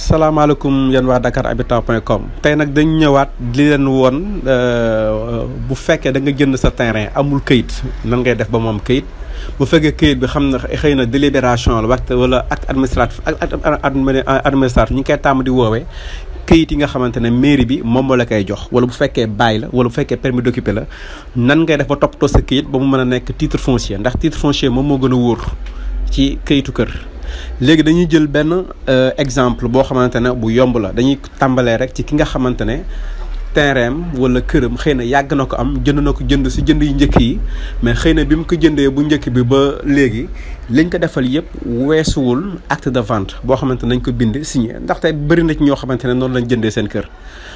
salaamaaleykum yéen waa Dakar Habitat point com tey nag dañ ñëwaat di leen woon bu fekkee da nga jënd sa terrain amul këyit nan ngay def ba mu am këyit bu fekkee këyit bi xam na xëy na délibération la waxte wala acte administratif acte administratif ñu ngi koy tàmm di woowee këyit yi nga xamante ne mairie bi moom moo la koy jox wala bu fekkee bail la wala bu fekkee permis d'occuper la nan ngay def ba toppatoo sa këyit ba mu mën a nekk titre foncier ndax titre foncier moom moo gën a wóor ci këyitu kër. léegi dañuy jël benn exemple boo xamante ne bu yomb la dañuy tàmbalee rek ci ki nga xamante ne terrain wala këram xëy na yàgg na ko am jënd na ko jënd si jënd yu njëkk yi mais xëy na bi mu ko jëndee bu njëkk bi ba léegi liñ ko defal yëpp weesuwul acte de vente boo xamante nañ ko bind signé ndaxte bëri na ci ñoo xamante ne noonu lañ jëndee seen kër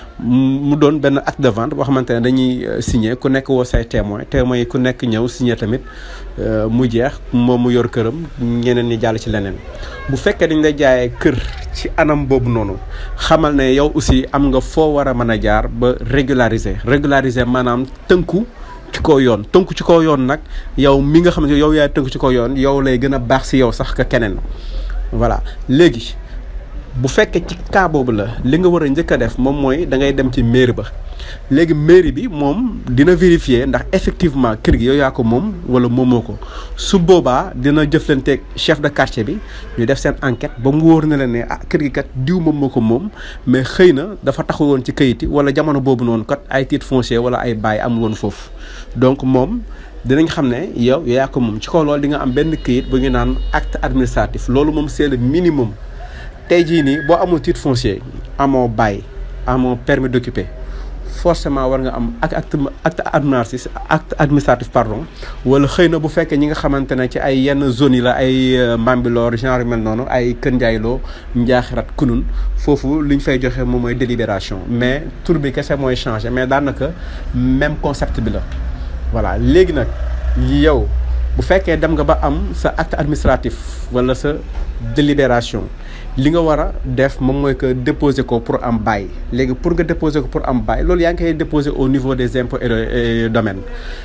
mu doon benn acte de vente boo xamante ne dañuy signé ku nekk woo say témoin témoin yi ku nekk ñëw signé tamit mu jeex moom mu yor këram ñeneen ñi jàll ci leneen bu fekkee dañ lay jaayee kër ci anam boobu noonu xamal ne yow aussi am nga foo war a mën a jaar ba régulariser régulariser maanaam tënku ci kaw yoon tënku ci kaw yoon nag yow mi nga xam ne yow yaay tënku ci kaw yoon yow lay gën a baax si yow sax ka keneen voilà léegi bu fekkee ci cas boobu la li nga war a njëkk a def moom mooy da ngay dem ci mairie ba léegi mairie bi moom dina vérifier ndax effectivement kër gi yow yaa ko moom wala moomoo ko su boobaa dina jëflanteeg chef de quartier bi ñu def seen enquête ba mu wóor na leen ne ah kër gi kat diw moom moo ko moom mais xëy na dafa taxu woon ci kayit yi wala jamono boobu noonu kat ay titre foncier wala ay bail amul woon foofu donc moom dinañ xam ne yow yaa ko moom ci kaw loolu di nga am benn kayit bu ñu naan acte administratif loolu moom c'est le minimum tey jii nii boo amul titre foncier amoo bail amoo permis d'occuper forcément war nga am ak acte acte administratif acte administratif pardon wala xëy na bu fekkee ñi nga xamante ne ci ay yenn zones yi la ay Bambilor genre mel noonu ay Kër Ndiayloo Njaaxirat Kunun foofu li ñu fay joxe moom mooy délibération mais tur bi kese mooy changé mais daanaka même concept bi la. voilà léegi nag yow bu fekkee dem nga ba am sa acte administratif wala sa délibération. li nga war a def moom mooy que déposer ko pour am bail léegi pour nga déposer ko pour am bail loolu yaa ngi koy déposer au niveau des impôts et domaines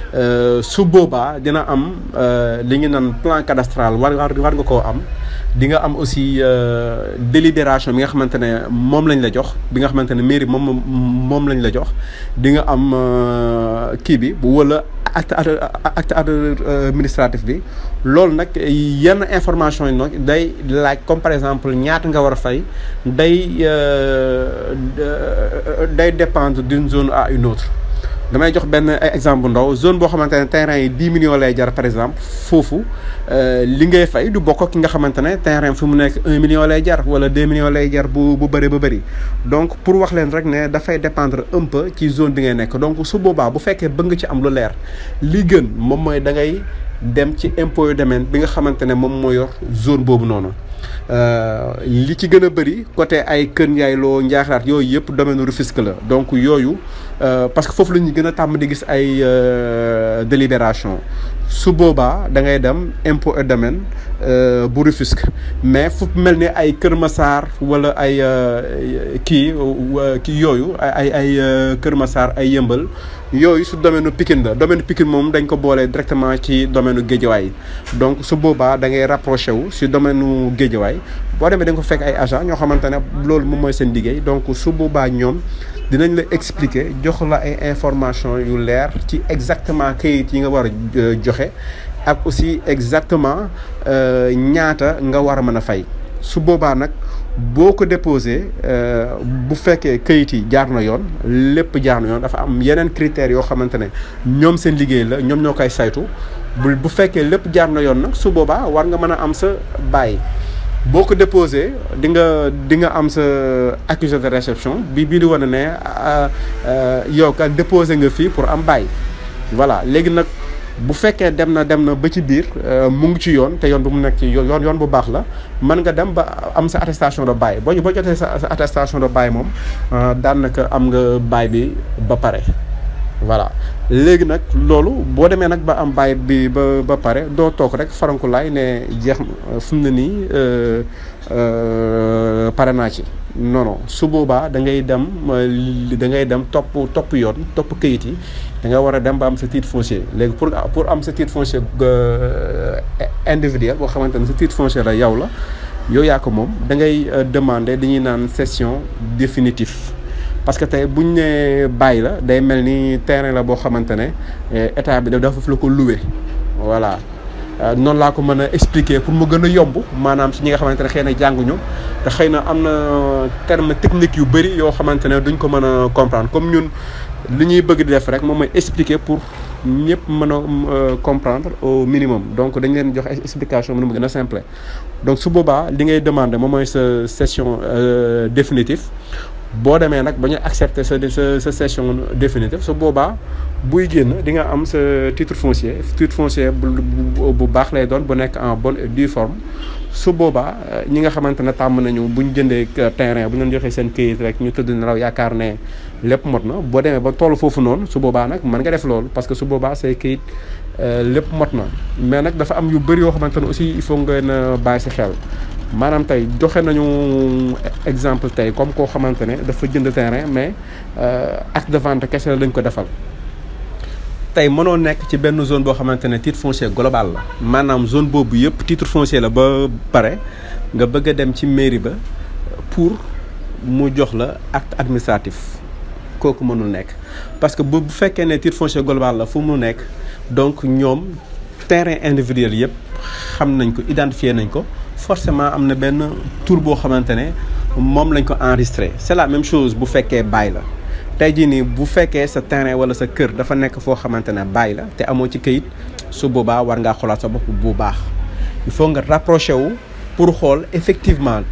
su boobaa dina am li ñu naan plan cadastral war war nga koo am di nga am aussi délibération bi nga xamante ne moom lañ la jox bi nga xamante ne mairie moom moom lañ la jox di nga am kii bi bu wala acte acte administratif bi loolu nag yenn information yi nag day laaj comme par exemple ñaata nga war a fay day day dépendre d'une zone à une autre damay jox benn exemple bu ndaw zone boo xamante ne terrain yi dix millions lay jar par exemple foofu li ngay fay du bokk ki nga xamante ne terrain fi mu nekk un million lay jar wala deux millions lay jar bu bu bëri ba bëri donc pour wax leen rek ne dafay dépendre un peu ci zone bi ngay nekk donc su boobaa bu fekkee bëgg nga ci am lu leer li gën moom mooy da ngay dem ci impôt yu domaine bi nga xamante ne moom moo yor zone boobu noonu li ci gën a bëri côté ay Kër Ndiaye loo Njaaxiraat yooyu yëpp domaine Rufisque la donc yooyu parce que foofu la ñu gën a tàmm di gis ay délibération su boobaa da ngay dem impôt et domaine bu Rufisque mais fu mel ni ay Kër Massar wala ay kii kii yooyu ay ay Kër Massar ay yëmbal yooyu su domaine Pikine la domaine Pikine moom dañ ko boolee directement ci domaine Guédiawaye donc su boobaa da ngay rapproché wu si domaine Guédiawaye boo demee da nga ko fekk ay agent ñoo xamante ne loolu moom mooy seen liggéey donc su boobaa ñoom dinañ la expliquer jox la ay information yu leer ci exactement kayit yi nga war a joxe ak aussi exactement ñaata nga war a mën a fay su boobaa nag boo ko déposé bu fekkee kayit yi jaar na yoon lépp jaar na yoon dafa am yeneen critères yoo xamante ne ñoom seen liggéey la ñoom ñoo koy saytu bu bu fekkee lépp jaar na yoon nag su boobaa war nga mën a am sa bail boo ko déposé di nga di nga am sa accusé de réception bi bii di wane ne yow kat déposé nga fii pour am bail voilà léegi nag bu fekkee dem na dem na ba ci biir mu ngi ci yoon te yoon bu mu nekk ci yoon yoon bu baax la mën nga dem ba am sa attestation de bail boo boo jotee sa attestation de bail moom daanaka am nga bail bi ba pare voilà léegi nag loolu boo demee nag ba am bail bi ba ba pare doo toog rek farankulaay ne jeex fu mu ne nii pare naa ci non non su boobaa da ngay dem da ngay dem topp topp yoon topp këyit yi da nga war a dem ba am sa titre foncier léegi pour pour am sa titre foncier individuel boo xamante ne sa titre foncier la yow la yow yaa ko moom da ngay demander dañuy naan cession définitive parce que tey buñ ne bàyyi la day mel ni terrain la boo xamante ne état bi dafa la ko loué voilà noonu laa ko mën a expliquer pour mu gën a yomb maanaam si ñi nga xamante ne xëy na jànguñu te xëy na am na terme technique yu bëri yoo xamante ne duñ ko mën a comprendre comme ñun li ñuy bëgg di def rek moom mooy expliquer pour ñëpp mën a comprendre au minimum donc dañ leen jox explication nu mu gën a simple donc su boobaa li ngay demander moom mooy sa session définitive boo demee nag ba ñu accepter sa sa sa session définitive su boobaa buy génn di nga am sa titre foncier titre foncier bu bu baax lay doon bu nekk en bonne et due forme su boobaa ñi nga xamante ne tàmm nañu bu ñu jëndee terrain bu ñu leen joxee seen këyit rek ñu tëdd nelaw yaakaar ne lépp mot na boo demee ba toll foofu noonu su boobaa nag mën nga def loolu parce que su boobaa say këyit lépp mot na mais nag dafa am yu bëri yoo xamante ne aussi il faut ngeen a bàyyi si xel. maanaam tey joxe nañu exemple tey comme koo xamante ne dafa jënd terrain mais acte de vente kese la lañ ko defal tey mënoo nekk ci benn zone boo xamante ne titre foncier global la maanaam zone boobu yëpp titre foncier la ba pare nga bëgg a dem ci mairie ba pour mu jox la acte administratif kooku mënul nekk parce que bu bu fekkee ne titre foncier global la fu mu nekk donc ñoom terrain individuel yëpp xam nañ ko identifier nañ ko forcément am na benn tour boo xamante ne moom lañ ko enregistré c'est la même chose bu fekkee bail la tey jii nii bu fekkee sa terrain wala sa kër dafa nekk foo xamante ne bail la te amoo ci këyit su boobaa war ngaa xoolaat sa bopp bu baax il faut nga rapproché wu pour xool effectivement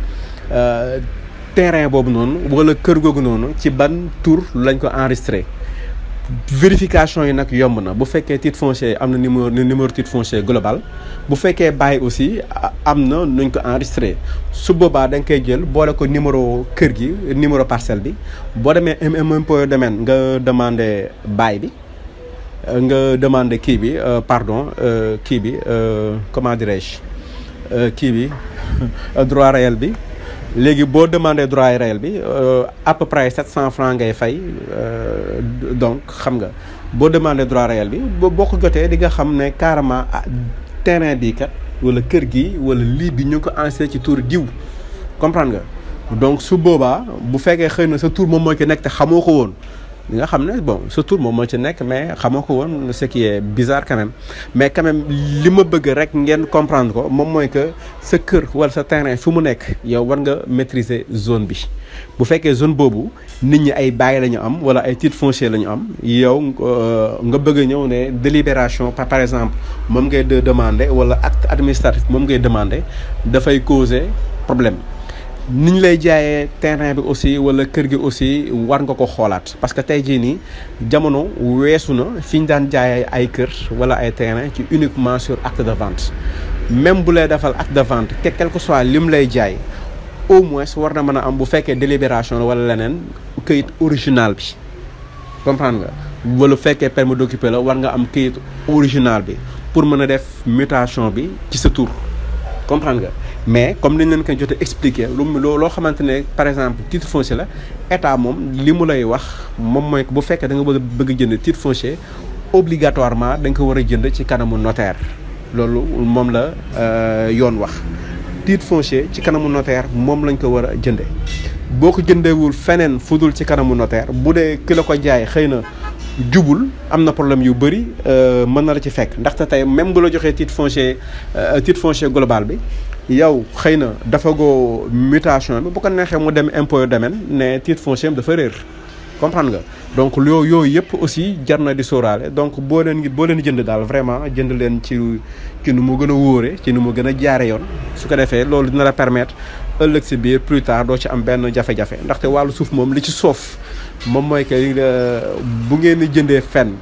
terrain boobu noonu wala kër googu noonu ci ban tour lañ ko enregistré vérification yi nag yomb na bu fekkee titre foncier am na numéro numéro titre foncier global bu fekkee bàyyi aussi am na nuñ ko enregistré su boobaa da nga koy jël boole ko numéro kër gi numéro parcelle bi boo demee impôt domaine nga demandé bail bi nga demandé kii bi pardon kii bi comment dirais-je kii bi droit réel bi léegi boo demandé droit réel bi à peu près 700 francs ngay fay donc xam nga boo demandé droit réel bi boo ko jotee di nga xam ne carrément terrain bii kat wala kër gi wala lii bi ñu ko enregistré ci tur diw comprendre nga donc su boobaa bu fekkee xëy na sa tur moom moo ci nekk te xamoo ko woon li nga xam ne bon sa tur moom moo ci nekk mais xamoo ko woon ce qui est bizarre quand même mais quand même li ma bëgg rek ngeen comprendre ko moom mooy que sa kër wala sa terrain fu mu nekk yow war nga maîtriser zone bi bu fekkee zone boobu nit ñi ay bail la ñu am wala ay titre foncier la ñu am yow nga bëgg a ñëw ne délibération par par exemple moom ngay de demander wala acte administratif moom ngay demander dafay causer problème ni ñu lay jaayee terrain bi aussi wala kër gi aussi war nga ko xoolaat parce que tey jii nii jamono weesu na fi ñu daan jaayee ay kër wala ay terrain ci uniquement sur acte de vente même bu lay defal acte de vente te quel que soit lim lay jaay au moins war na mën a am bu fekkee délibération la wala leneen këyit original bi comprendre nga wala fekkee permis d'occuper la war nga am këyit original bi pour mën a def mutation bi ci sa tur comprendre nga mais comme ni ñu leen koy jotee expliquer lu loo xamante ne par exemple titre foncier la état moom li mu lay wax moom mooy bu fekkee da nga bëgg bëgg jënd titre foncier obligatoirement da nga ko war a jënd ci kanamu notaire loolu moom la yoon wax titre foncier ci kanamu notaire moom lañ ko war a jënde boo ko jëndewul feneen fudul ci kanamu notaire bu dee ki la ko jaay xëy na jubul am na problème yu bëri mën na la ci fekk ndaxte tey même bu la joxee titre foncier titre foncier global bi yow xëy na dafa goo mutation bi bu ko neexee mu dem impôt domaine ne titre foncier am dafa réer comprendre nga donc loo yooyu yëpp aussi jar na di sóoraale donc boo leen boo leen jënd daal vraiment jënd leen ci ci nu mu gën a wóore ci nu mu gën a jaare yoon su ko defee loolu dina la permettre ëllëg si biir plus tard doo ci am benn jafe-jafe ndaxte wàllu suuf moom li ci soof moom mooy que bu ngeen di jëndee fenn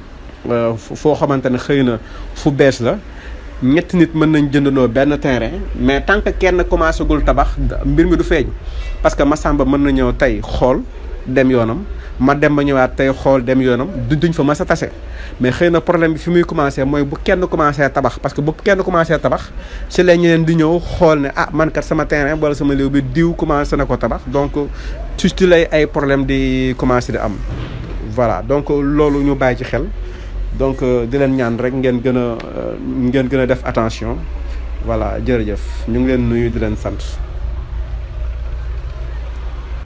foo xamante ne xëy na fu bees la ñetti nit mën nañ jëndandoo benn terrain mais tant que kenn commencé gul tabax mbir mi du feeñ parce que Massamba mën na ñëw tey xool dem yoonam ma dem ba ñëwaat tey xool dem yoonam du duñ fa mas a tase mais xëy na problème bi fi muy commencé mooy bu kenn commencé tabax parce que bu kenn commencé tabax si la ñeneen di ñëw xool ne ah man kat sama terrain wala sama léew bi diw commencé na ko tabax donc ci ci lay ay problème di commencé di am voilà donc loolu ñu bàyyi ci xel donc di leen ñaan rek ngeen gën a ngeen gën a def attention voilà jërëjëf ñu ngi leen nuyu di leen sant